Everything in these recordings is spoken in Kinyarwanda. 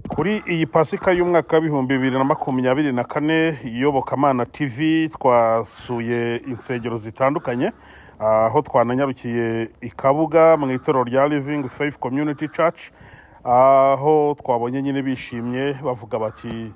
kuri iyi pasika y'umwaka w'ibihumbi bibiri na makumyabiri na kane iyobokamana tv twasuye insengero zitandukanye aho twananyarukiye i kabuga mu itorero rya living faith community church aho twabonye nyine bishimye bavuga bati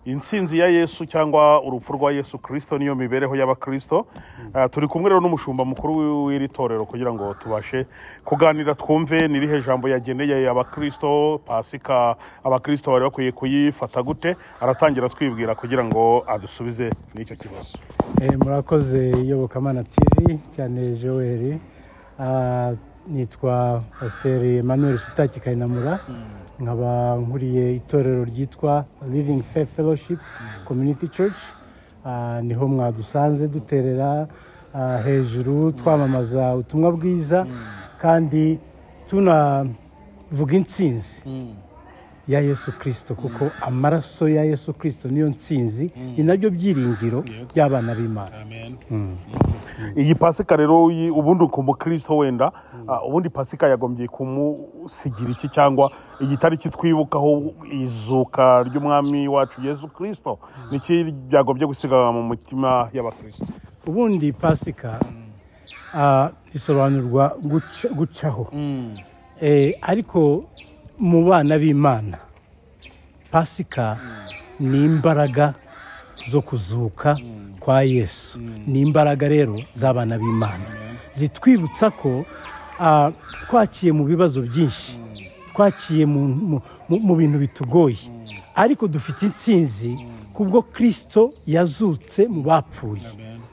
insinzi ya yesu cyangwa urupfu rwa yesu kirisito niyo mibereho y'abakirisito Ah, turi kumwe rero n'umushumba mukuru w'iri torero kugira ngo tubashe kuganira twumve n'irihe jambo yageneye abakirisito pasika abakirisito bari bakwiye kuyifata gute aratangira twibwira kugira ngo adusubize n'icyo kibazo Eh, murakoze iyobokamana tv cyane joel Ah, nitwa pasiteri emmanuel sitaki kayinamura nkaba nkuriye itorero ryitwa living faith fellowship community church Ah, niho mwadusanze duterera ah, hejuru twamamaza ubutumwa bwiza kandi tunavuga intsinzi ya yesu kirisito kuko amaraso ya yesu kirisito niyo nsinzi ni nabyo byiringiro by'abana b'imana iyi pasika rero yi- ubundi ku mukristo wenda ah, ubundi pasika yagombye kumusigira iki cyangwa iyi tariki twibukaho izuka ry'umwami wacu yesu kirisito niki byagombye gusiga mu mitima y'abakirisito ubundi pasika ah, isobanurwa guca- gucaho Eh, ariko mu bana b'imana pasika ni imbaraga zo kuzuka kwa yesu ni imbaraga rero z'abana b'imana zitwibutsa ko ah, twakiye mu bibazo byinshi twakiye mu, mu- mu- mu bintu bitugoye ariko dufite intsinzi kubwo kirisito yazutse mu bapfuye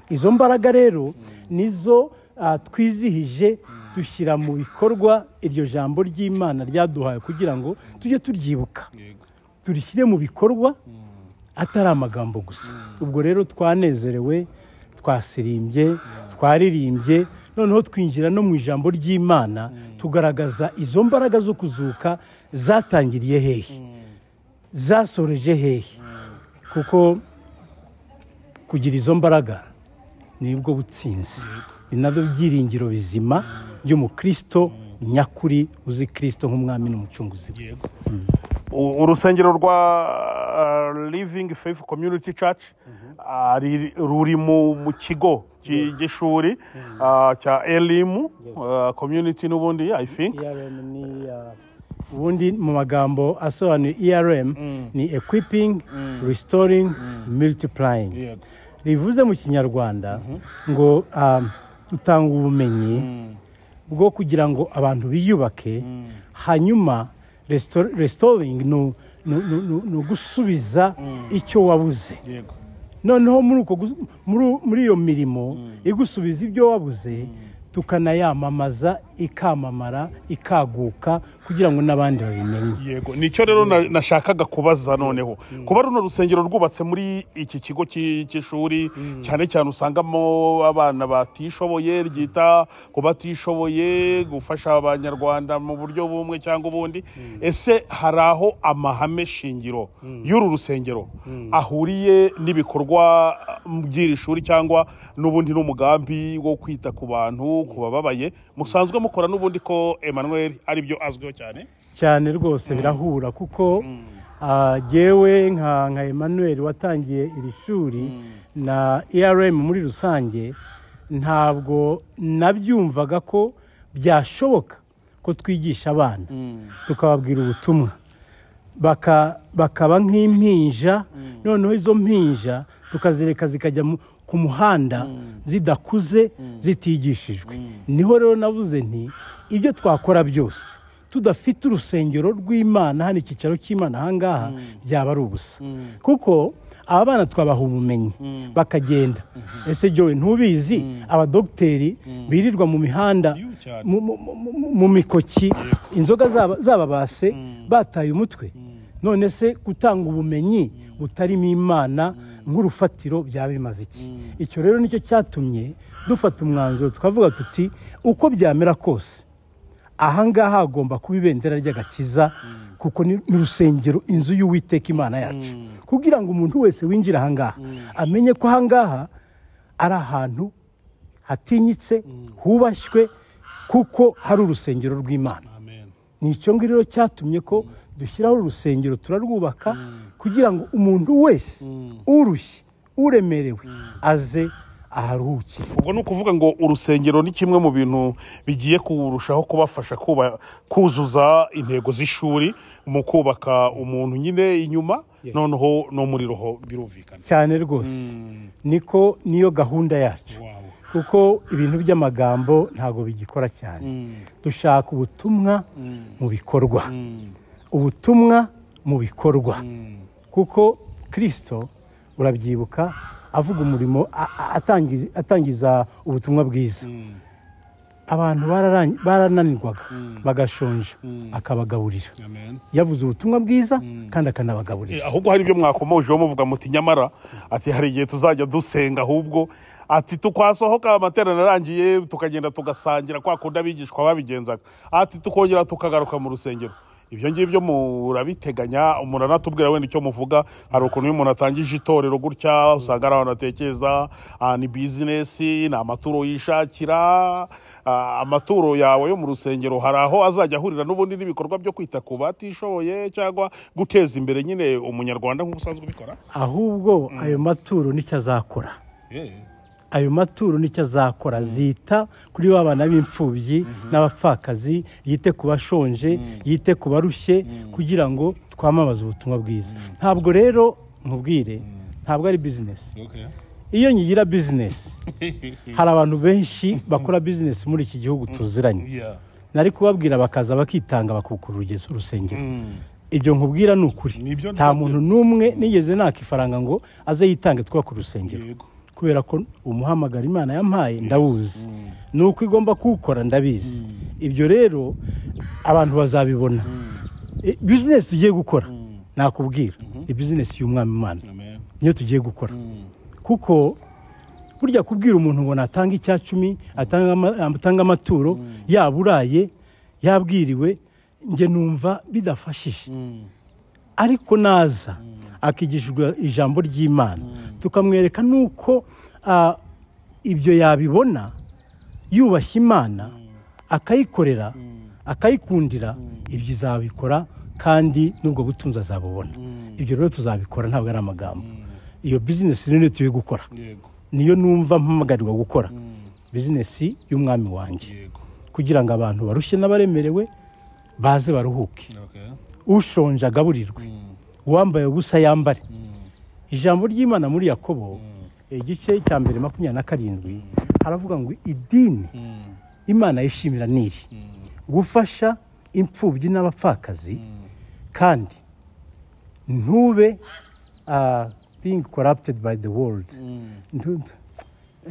izo mbaraga rero nizo ah, twizihije dushyira mu bikorwa iryo jambo ry'imana ryaduhaye kugira ngo tujye turyibuka turishyire mu bikorwa atari amagambo gusa ubwo rero twanezerewe twasirimbye twaririmbye noneho twinjira no mu ijambo ry'imana tugaragaza izo mbaraga zo kuzuka zatangiriye hehe zasoreje hehe kuko kugira izo mbaraga nibwo butsinzi ni nabyo byiringiro bizima by'umukristo nyakuri uzi kirisito nk'umwami n'umucunguzi we U- urusengero rwa ah, living faith community church ah, riri- ruri mu mu kigo ki- cy'ishuri ah, cya elimu ah, community n'ubundi i think ERM ni uh, ubundi mu magambo asobanuye ERM ni equipping restoring multiplying rivuze mu kinyarwanda ngo um, utanga ubumenyi bwo kugira ngo abantu biyubake hanyuma restore- restoring ni u- ni u- ni u- ni ugusubiza icyo wabuze yego noneho muri uko gus- muri- muri iyo mirimo igusubiza ibyo wabuze tukanayamamaza ikamamara ikaguka kugira ngo n'abandi babimenye yego nicyo rero na- nashakaga kubaza noneho kuba runo rusengero rwubatse muri iki kigo cy'i- cy'ishuri cyane cyane usangamo abana batishoboye ryita ku batishoboye gufasha abanyarwanda mu buryo bumwe cyangwa ubundi ese hari aho amahame shingiro y'uru rusengero ahuriye n'ibikorwa mm, by'iri shuri cyangwa n'ubundi n'umugambi wo kwita ku bantu ku bababaye musanzwe mukora n'ubundi ko emmanuel aribyo azwiho cyane cyane rwose birahura kuko ah, jyewe nka nka emmanuel watangiye iri shuri na erm muri rusange ntabwo nabyumvaga ko byashoboka ko twigisha abana tukababwira ubutumwa baka- bakaba nk'impinja noneho izo mpinja tukazireka zikajya mu- ku muhanda zidakuze zitigishijwe niho rero navuze nti ibyo twakora byose tudafite urusengero rw'imana hano icyicaro cy'imana aha ngaha byaba ari ubusa kuko aba bana twabaha ubumenyi bakagenda ese jowe ntubizi abadogiteri birirwa mu mihanda Yuh, cyane. mu- mu- mu- mu- mu mikoki inzoga zaba- zababase bataye umutwe none se gutanga ubumenyi butarimo imana nk'urufatiro byaba bimaze iki icyo rero nicyo cyatumye dufata umwanzuro tukavuga tuti uko byamera kose aha ngaha hagomba kuba ibendera ry'agakiza kuko ni ni urusengero inzu y'uwiteka imana yacu kugira ngo umuntu wese winjire aha ngaha amenye ko aha ngaha ari ahantu hatinyitse hubashywe kuko hari urusengero rw'imana amen ni icyo ngicyo rero cyatumye ko dushyiraho urusengero turarwubaka kugira ngo umuntu wese urushye uremerewe aze aharuhukire ubwo ni ukuvuga ngo urusengero ni kimwe mu bintu bigiye kurushaho kubafasha kuba- kuzuza intego z'ishuri mu kubaka umuntu nyine inyuma Yes. noneho no muri roho birumvikana cyane rwose niko niyo gahunda yacu Wow. kuko ibintu by'amagambo ntabwo bigikora cyane Mm, dushaka ubutumwa mm, mu bikorwa mm, ubutumwa mu bikorwa mm. kuko kirisito urabyibuka avuga umurimo a- a- atangiza- atangiza ubutumwa bwiza Mm. abantu bararang- barananirwaga Mm. bagashonja Mm. akabagaburira Amen. yavuze ubutumwa bwiza kandi akanabagaburira Eh, ahubwo hari ibyo mwakomojeho muvuga muti nyamara ati hari igihe tuzajya dusenga ahubwo ati tukwasohoka amaterano arangiye tukagenda tugasangira kwa kundi abigishwa babigenzaga ati tukongera tukagaruka mu rusengero ibyo ngibyo murabiteganya umuntu anatubwira wenda icyo muvuga hari ukuntu iyo umuntu atangije itorero gutya usanga hari abantu atekereza ah, ni bizinesi ni amaturo yishakira ah, amaturo yawe yo mu rusengero hari aho azajya ahurira n'ubundi n'ibikorwa byo kwita ku batishoboye cyangwa guteza imbere nyine umunyarwanda nk'uko usanzwe ubikora ahubwo ayo maturo nicyo azakora ayo maturo nicyo azakora zita kuri ba bana b'imfubyi n'abapfakazi yite ku bashonje yite ku barushye kugira ngo twamamaze ubutumwa bwiza ntabwo rero nkubwire ntabwo ari bizinesi iyo nyigira bizinesi hari abantu benshi bakora bizinesi muri iki gihugu tuziranye Yeah. nari kubabwira bakaza bakitanga bakukura urugezi urusengero Mm. ibyo nkubwira ni ukuri Nibyo nta ntabyo. muntu n'umwe nigeze naka ifaranga ngo aze yitange twaka urusengero Yego. kubera ko umuhamagara imana yampaye ndawuzi ni uko igomba kuwukora ndabizi ibyo rero abantu bazabibona E, bizinesi tugiye gukora nakubwira ni bizinesi y'umwami imana Amen. niyo tugiye gukora Mm. kuko burya kubwira umuntu ngo natanga icya cumi atanga ama- atange amaturo yaba uraye yabwiriwe njye numva bidafashije Mm. ariko naza akigishwa ijambo ry'imana tukamwereka n'uko ah, ibyo yabibona yubashye imana akayikorera akayikundira ibyo izabikora kandi n'ubwo butunzi azabubona Mm. ibyo rero tuzabikora ntabwo ari amagambo iyo bizinesi rero niyo turi gukora Yego. niyo numva mpamagarirwa gukora Mm. bizinesi y'umwami wanjye Yego. kugira ngo abantu barushye n'abaremerewe baze baruhuke Okay. ushonje agaburirwe Mm. uwambaye ubusa yambare Mm. ijambo ry'imana muri yakobo Mm. igice cya mbere makumyabiri na karindwi haravuga ngo idini Mm. imana yishimira niri Mm. gufasha imfubyi n'abapfakazi Mm. kandi ntube ah, being corrupted by the world Mm. Ndu-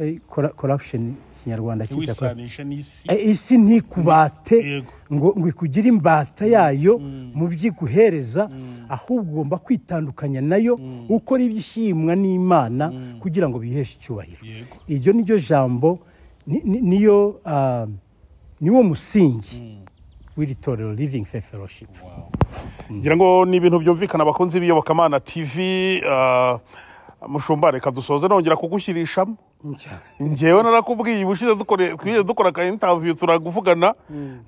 eh, cora- corruption ikinyarwanda cyitwa corruption. wisanisha n'isi Eh, isi ntikubate Yego. ngo ngo ikugire imbata yayo mu by'iguhereza ahubwo ugomba kwitandukanya nayo ukora ibyishimwa n'imana kugira ngo biheshe icyubahiro yego iryo ni ryo jambo ni- ni- niyo ah, niwo musingi w'iri torero living faith fellowship ngira ngo ni ibintu byumvikana abakunzi b'iyobokamana tv ah, mushumba reka dusoze nongera kugushyirishamo ngewe narakubwiye ubushize dukore- twigeze dukora aka interview turaguvugana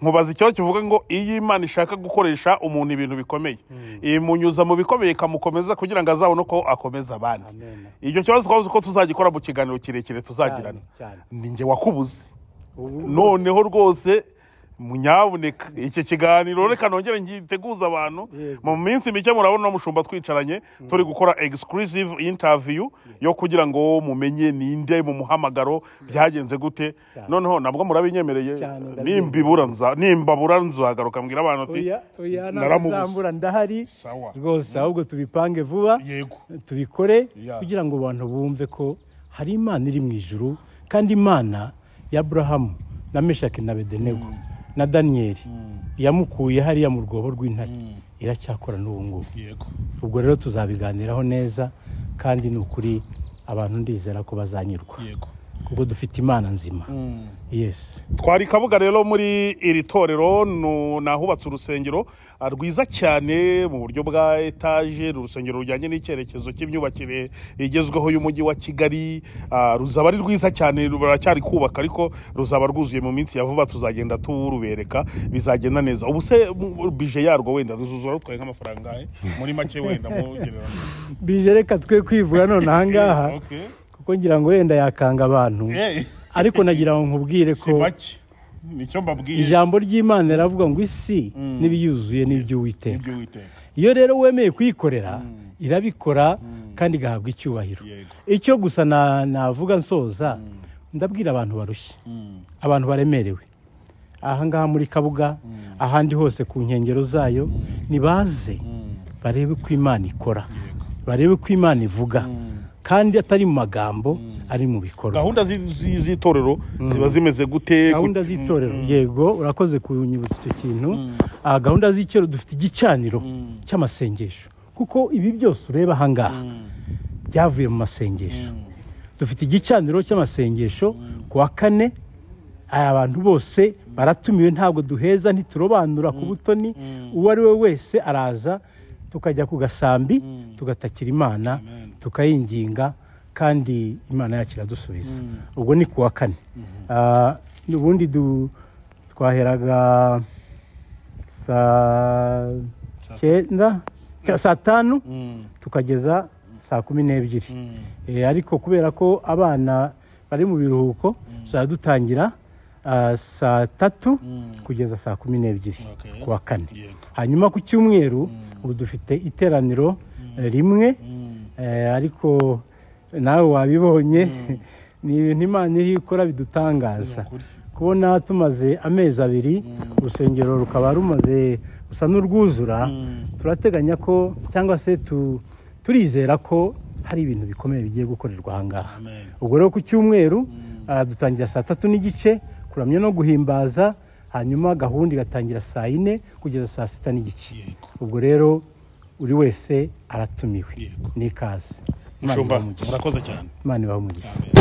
nkubaza ikibazo kivuga ngo iyo imana ishaka gukoresha umuntu ibintu bikomeye imunyuza mu bikomeye ikamukomeza kugira ngo azabone uko akomeza abandi Amen. icyo kibazo twavuze ko tuzagikora mu kiganiro kirekire tuzagirana Cyane, ni nge wakubuze cyane. noneho rwose munyabuneka iki kiganiro reka nongere ngiteguza abantu Yego. mu minsi mike murabona mushumba twicaranye turi gukora exclusive interview yo kugira ngo mumenye ninde mu muhamagaro byagenze gute Cyane. noneho nabwo murabinyemereye Cyane, ndabyemera. nimbibura nza nimbabura nzagaruka mbwira abantu ati oya oya naramubuze. ntabwo ndahari sawa rwose ahubwo tubipange vuba yego tubikore Yeah. kugira ngo abantu bumve ko hari imana iri mu ijuru kandi imana ya aburahamu na meshaki na bedenego na daniyeli yamukuye hariya mu rwobo rw'intare iracyakora n'ubu ngubu yego ubwo rero tuzabiganiraho neza kandi ni ukuri abantu ndizera ko bazanyurwa yego kuko dufite imana nzima yesi twari kabuga rero muri iri torero nu- ni ahubatse urusengero ah, rwiza cyane mu buryo bwa etaje ni urusengero rujyanye n'icyerekezo cy'imyubakire igezweho y'umujyi wa kigali ah, ruzaba ari rwiza cyane ruracyari kubaka ariko ruzaba rwuzuye mu minsi ya vuba tuzagenda turubereka bizagenda neza ubu se mu- bije yarwo wenda ruzuzura rutwaye nk'amafaranga angahe? muri make wenda mu gereranya bije reka twe kwivuga none ahangaha Okay. kuko ngira ngo wenda yakanga abantu Eh, ariko nagira ngo nkubwire si ko make nicyo mbabwiye ijambo ry'imana riravuga ngo isi n'ibiyuzuye n'iby'uwiteka ibyo witeka iyo rero wemeye kuyikorera irabikora kandi igahabwa icyubahiro yego icyo gusa na- navuga nsoza ndabwira abantu barushye Mm. abantu baremerewe ahangaha muri kabuga ahandi hose ku nkengero zayo nibaze Mm. barebe ko imana ikora Yego. barebe ko imana ivuga kandi atari mu magambo ari mu bikorwa gahunda zi- zi- z'itorero ziba zimeze gute gahunda Gute- z'itorero yego urakoze kunyibutsa icyo kintu Ah, gahunda z'itorero dufite igicaniro cy'amasengesho kuko ibi byose ureba ahangaha byavuye mu masengesho dufite igicaniro cy'amasengesho ku wa kane aya bantu bose baratumiwe ntabwo duheza ntiturobanura ku butoni uwo ari we wese araza tukajya ku gasambi tugatakira imana tukayinginga kandi imana yacu iradusubiza ubwo ni ku wa kane Ah, ubundi du- twaheraga saa cyenda cya- saa tanu tukageza saa kumi n'ebyiri Eh, ariko kubera ko abana bari mu biruhuko tuzajya dutangira ah, saa tatu kugeza saa kumi n'ebyiri Okay. ku wa kane Yego. hanyuma ku cyumweru ubu dufite iteraniro eh, rimwe eh, ariko nawe wabibonye ni ibintu imana iri ikora bidutangaza Ni ukuri. kubona tumaze amezi abiri urusengero rukaba rumaze gusa n'urwuzura turateganya ko cyangwa se tu- turizera ko hari ibintu bikomeye bigiye gukorerwa ahangaha Amen. ubwo rero ku cyumweru ah, dutangira saa tatu n'igice kuramya no guhimbaza hanyuma gahunda igatangira saa yine kugeza saa sita n'igice Yego. ubwo rero buri wese aratumiwe Yego. ni ikaze Imana mushumba ibahe umugisha. murakoze cyane imana ibahe umugisha